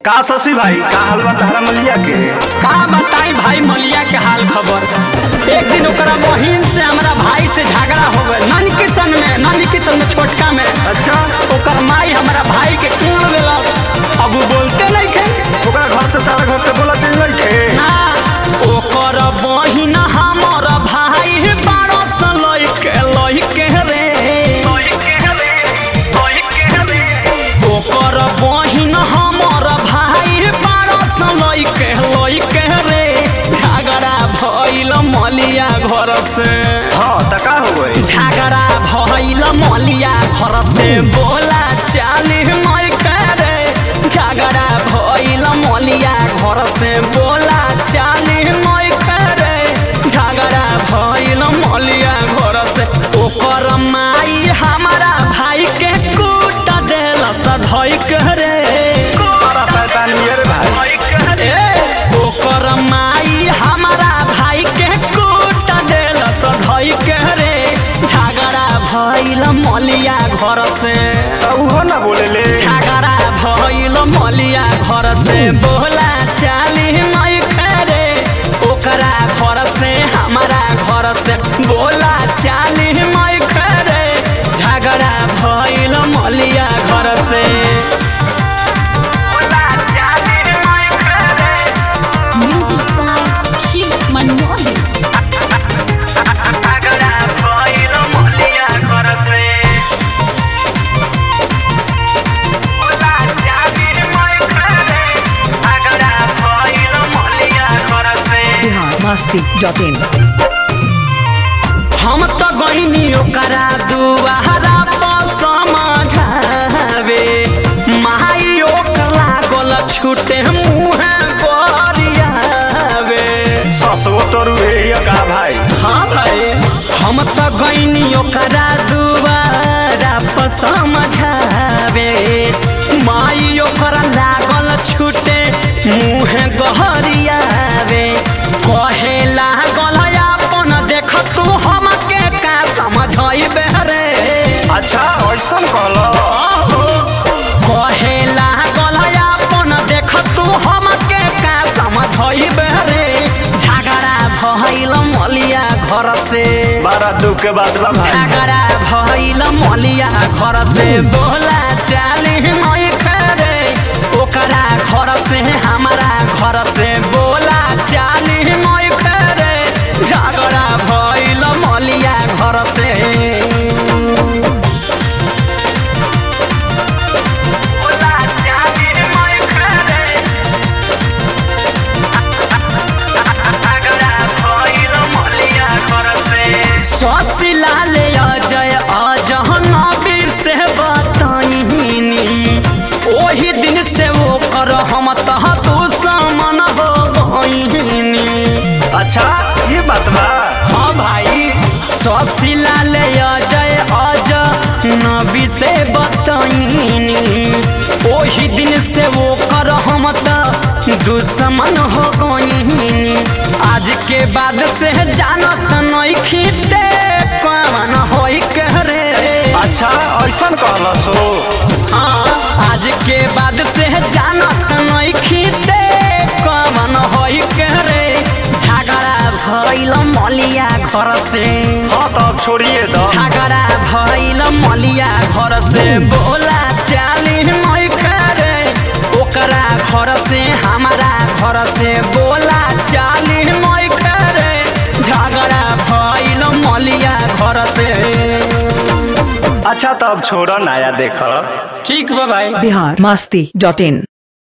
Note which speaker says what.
Speaker 1: का शशि भाई का हलवा तारा मलिया के
Speaker 2: का बताई भाई मलिया के हाल खबर एक दिन ओकरा बहिन से हमरा भाई से झगड़ा हो गए नानी किशन में नानी किशन में छोटका में
Speaker 1: अच्छा
Speaker 2: ओकर माई हमरा भाई के कोण देला अब उ बोलते नहीं खे
Speaker 1: ओकरा घर से तारा घर से बोला चल नहीं खे
Speaker 2: ना ओकर बहिन हमर भाई बारह सौ लइके लइके रे ओकर बहिन हमर भाई बारह सौ लइके लइके रे झगड़ा भइल मलिया घर से
Speaker 1: हाँ त का हो गई
Speaker 2: झगड़ा भइल मलिया घर से बोला चाली मई रे झगड़ा भइल मलिया घर से बोला चाली मई रे झगड़ा भइल मलिया घर से ओकर माई हमारा भाई के कूट देल सधई रे
Speaker 1: तारा शैतान नियर भाई
Speaker 2: ए, ओकर माई हमारा भाई के कूट देल सधई के रे झगड़ा भइल मलिया घर से
Speaker 1: त उहो ना बोले ले
Speaker 2: झगड़ा भइल मलिया घर से बोला चाली मई रे ओकरा घर से हमारा घर से बोला चाली मई रे झगड़ा भइल मलिया घर से बोला चाली मई रे
Speaker 3: Music by Shiv Manmohan.
Speaker 2: झगड़ा भइल मलिया घर से बोला चाली मई रे झगड़ा भइल मलिया घर से
Speaker 4: biharmasti.in
Speaker 2: हम तो गईनी ओकरा दुआरा पर समझावे माई ओकर लागल छूटे मुँह गरियावे
Speaker 1: ससुर तोरू हे का भाई
Speaker 2: हाँ भाई हम तो गईनी ओकरा दुआरा पर समझावे माई ओकर लागल छूटे मुँह गहरियावे कहे लागल अपन देख तू हमके का समझइबे रे
Speaker 1: अच्छा ऐसन कहलो
Speaker 2: कहे लागल अपन देख तू हमके का समझइबे रे झगड़ा भइल मलिया घर से
Speaker 1: बड़ा दुख के बात बा भाई
Speaker 2: झगड़ा भइल मलिया घर से बोला चाली मई रे ओकरा घर से हमारा घर से बोला चाली मई रे झगड़ा भइल मलिया घर से बोला चाली मई रे झगड़ा भइल मलिया घर से ससिला ले अजय अजहन वीर से बताइनी ओही दिन से वो कर हम तह तू समन हो गईनी
Speaker 1: अच्छा ये बात बा
Speaker 2: हाँ भाई ससिला ले अजय अज नबी से बताइनी ओही दिन से वो कर हम त दुश्मन हो गईनी आज के बाद से जानत नहीं खीते कवन होई के रे
Speaker 1: अच्छा ऐसन कहलो सो
Speaker 2: हाँ, आज के बाद से जानत नहीं खीते कवन होई के रे झगड़ा भइल मलिया घर से
Speaker 1: हाँ तो अब छोड़िए दो
Speaker 2: झगड़ा भइल मलिया घर से बोला चाली मई रे ओकरा घर से हमारा घर से बोला चाली मई रे झगड़ा भइल मलिया घर से
Speaker 1: अच्छा तो अब छोड़ो नया देखो
Speaker 2: ठीक बा भाई
Speaker 4: biharmasti.in